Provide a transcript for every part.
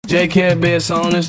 J can't be honest.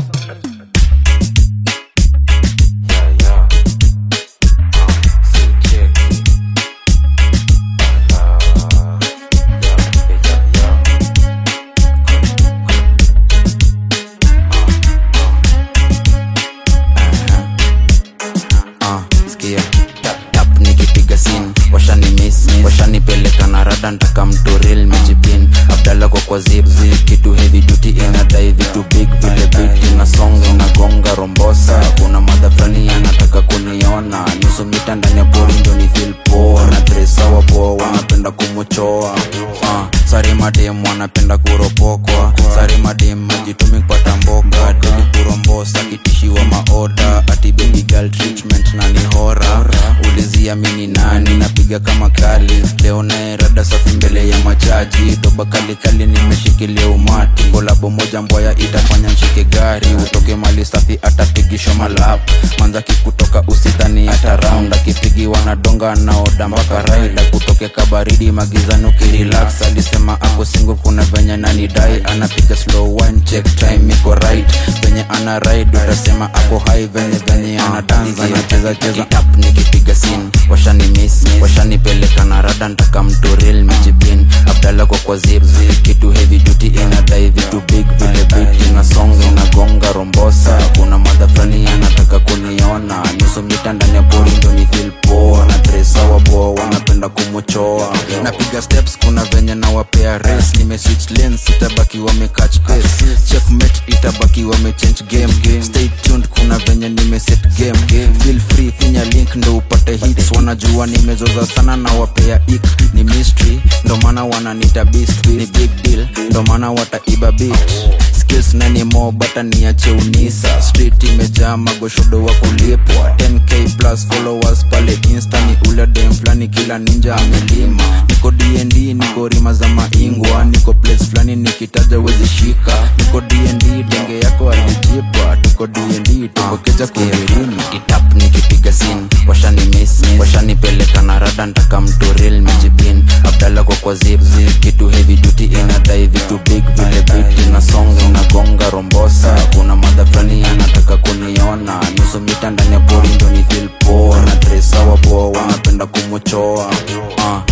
Ah, sikia tap tap nikipiga sin washani miss washanipeleka na rada ntaka mturil mijipin abdala kwa kwa zip kitu heavy duty inadai vitu big vile beat inasonga inagonga rombosa kuna madha fulani anataka kuniona nusu mita ndani ya pori ndo ni feel poa na tresawa poa wanapenda kumuchoa ah, sari madem wanapenda kuropokwa sari madem majitumi kupata mboka deli kurombosa kitishiwa maoda ati baby girl treatment na ni hora ulizia mini nani napiga kama kali leo naye rada safi mbele ya machaji doba kali kali nimeshikilia umati kolabo moja mbwaya itafanya nshike gari utoke mali safi atapigishwa malap manzaki kutoka usidhani hata round akipigiwa na donga naoda mpaka raida kutoke kabaridi magizani ukirelax alisema ako single kuna venye nanidai anapiga slow one check time iko right venye ana ride utasema ako high venye venye ana dance anacheza cheza up nikipiga sin washani miss washanipeleka na rada ntaka mturil mijipin abdala kwa kwa zip kitu heavy duty inadai vitu big vile beat inasonga inagonga rombosa kuna madha fulani anataka kuniona nusu mita ndani ya pori ndo ni feel poa na tresawa poa wanapenda kumuchoa napiga steps kuna venye nawapea race nime switch lanes itabaki wame catch pace checkmate itabaki wame change game stay tuned kuna venye nime set game feel free finya link ndo upate hits wanajua nimezoza sana na wapea ik ni mystery ndo maana wananita beast ni big deal ndo maana wataiba beat skills nani mo bata niache unisa street imejaa magoshodo wa kulipwa 10k plus followers pale insta ni ule dem flani kila ninja amelima niko dnd niko rima za maingwa niko place flani nikitaja wezi shika niko dnd denge yako alijipa tuko dnd tukokeja kuvirima itap nikipiga sin washani miss washanipeleka na rada ntaka mturil mijipin abdala kwa kwa zip kitu heavy duty inadai vitu big vile beat inasonga inagonga rombosa kuna madha fulani anataka kuniona nusu mita ndani ya pori ndo ni feel poa na tresawa poa wanapenda kumuchoa uh.